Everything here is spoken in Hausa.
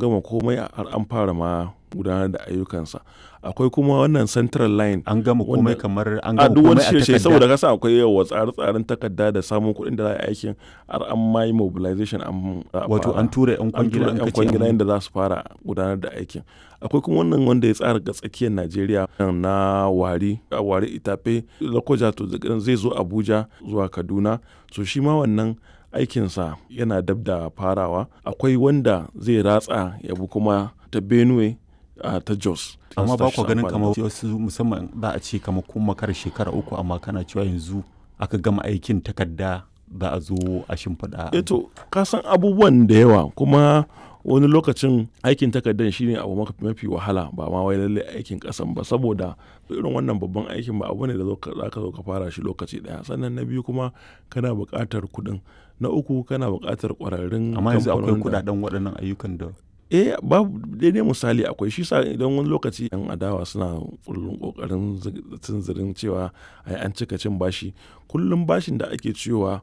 gama komai har an fara ma gudanar da ayyukansa akwai kuma wannan central line an gama komai Wanda- kamar an a gama duk wani komai a shirye takarda saboda kasa akwai yawa tsare-tsaren takarda da samun kuɗin da za a yi aikin har an ma yi mobilization an za a wato fara. an tura yan an kwangila tura an yan kace kwangila an- inda za su fara gudanar da aikin akwai kuma wannan wanda ya tsara ga tsakiyar najeriya na wari a wari itafe lokoja to zai zo abuja zuwa kaduna so shi ma wannan aikinsa yana dab da farawa akwai wanda zai ratsa ya bi kuma ta benue a ta jos amma ba ku Su ganin amfani kamar wasu musamman za a ce kamar kun makar shekara uku amma kana cewa yanzu aka gama aikin takarda za a zo a shimfiɗa eto ka san abubuwan da yawa kuma wani lokacin aikin takardar shine abu maka- mafi wahala ba ma wai lalle aikin kasan ba saboda irin wannan babban aikin ba abu ne da zo ka- za ka zo ka fara shi lokaci daya sannan na biyu kuma kana buƙatar kuɗin na uku kana buƙatar ƙwararrun amma yanzu akwai kamfanonin da- kudaden waɗannan ayyukan da eh babu daidai misali akwai shi sa idan wani lokaci yan adawa suna kullum kokarin tunzirin cewa ai an cika cin bashi kullum bashin da ake ciyowa